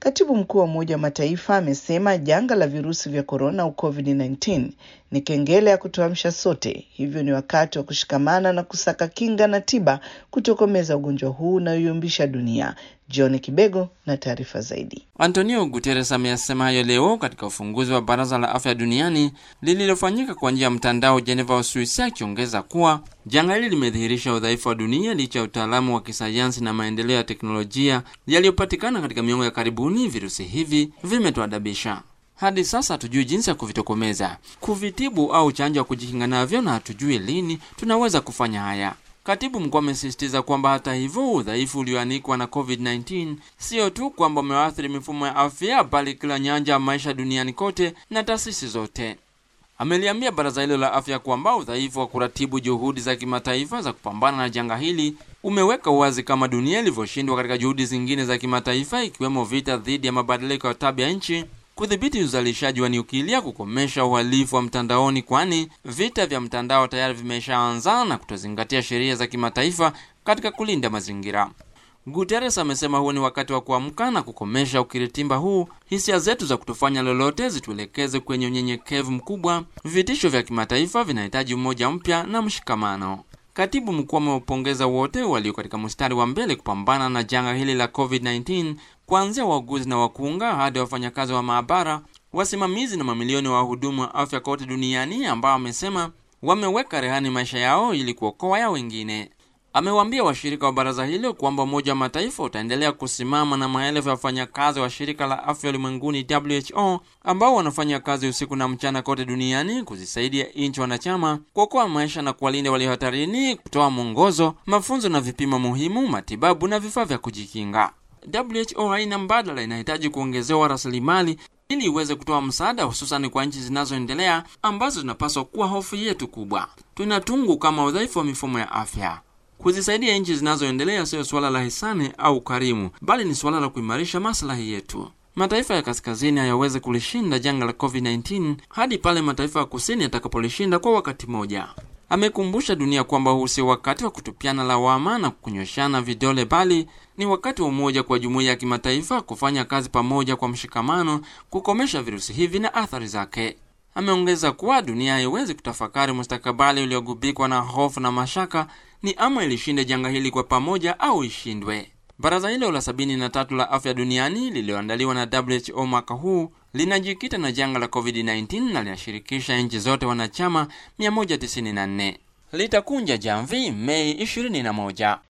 Katibu mkuu wa Umoja wa Mataifa amesema janga la virusi vya korona au COVID-19 ni kengele ya kutuamsha sote, hivyo ni wakati wa kushikamana na kusaka kinga na tiba kutokomeza ugonjwa huu unaoyumbisha dunia. John Kibego na taarifa zaidi. Antonio Guterres ameyasema hayo leo katika ufunguzi wa Baraza la Afya Duniani lililofanyika kwa njia ya mtandao Geneva, Uswisi, akiongeza kuwa janga hili limedhihirisha udhaifu wa dunia licha ya utaalamu wa kisayansi na maendeleo ya teknolojia yaliyopatikana katika miongo ya karibuni. Virusi hivi vimetuadabisha hadi sasa hatujui jinsi ya kuvitokomeza, kuvitibu au chanjo ya kujikinga navyo, na hatujui lini tunaweza kufanya haya. Katibu mkuu amesisitiza kwamba hata hivyo, udhaifu ulioanikwa na COVID-19 sio tu kwamba umewaathiri mifumo ya afya, bali kila nyanja ya maisha duniani kote na taasisi zote. Ameliambia baraza hilo la afya kwamba udhaifu wa kuratibu juhudi za kimataifa za kupambana na janga hili umeweka uwazi kama dunia ilivyoshindwa katika juhudi zingine za kimataifa, ikiwemo vita dhidi ya mabadiliko ya tabia nchi kudhibiti uzalishaji wa nyukilia, kukomesha uhalifu wa mtandaoni, kwani vita vya mtandao tayari vimeshaanza na kutozingatia sheria za kimataifa katika kulinda mazingira. Guterres amesema huo ni wakati wa kuamka na kukomesha ukiritimba huu. Hisia zetu za kutofanya lolote zituelekeze kwenye unyenyekevu mkubwa. Vitisho vya kimataifa vinahitaji umoja mpya na mshikamano. Katibu mkuu ameupongeza wote walio katika mstari wa mbele kupambana na janga hili la COVID-19 kuanzia wauguzi na wakunga hadi wafanyakazi wa maabara, wasimamizi na mamilioni wa wahudumu wa afya kote duniani ambao amesema wameweka rehani maisha yao ili kuokoa ya wengine. Amewaambia washirika wa baraza hilo kwamba Umoja wa Mataifa utaendelea kusimama na maelfu ya wafanyakazi wa shirika la afya ulimwenguni WHO ambao wanafanya kazi usiku na mchana kote duniani kuzisaidia nchi wanachama kuokoa maisha na kuwalinda walio hatarini, kutoa mwongozo, mafunzo na vipimo muhimu, matibabu na vifaa vya kujikinga. WHO haina mbadala, inahitaji kuongezewa rasilimali ili iweze kutoa msaada, hususan kwa nchi zinazoendelea ambazo zinapaswa kuwa hofu yetu kubwa. Tunatungu kama udhaifu wa mifumo ya afya. Kuzisaidia nchi zinazoendelea siyo suala la hisani au karimu, bali ni suala la kuimarisha maslahi yetu. Mataifa ya kaskazini hayawezi kulishinda janga la COVID-19 hadi pale mataifa ya kusini yatakapolishinda kwa wakati mmoja. Amekumbusha dunia kwamba huu sio wakati wa kutupiana lawama na kunyoshana vidole, bali ni wakati wa umoja kwa jumuiya ya kimataifa kufanya kazi pamoja kwa mshikamano kukomesha virusi hivi na athari zake. Ameongeza kuwa dunia haiwezi kutafakari mustakabali uliogubikwa na hofu na mashaka, ni ama ilishinde janga hili kwa pamoja au ishindwe. Baraza hilo la sabini na tatu la afya duniani lililoandaliwa na WHO mwaka huu linajikita na janga la COVID-19 na linashirikisha nchi zote wanachama 194. Litakunja jamvi Mei 21.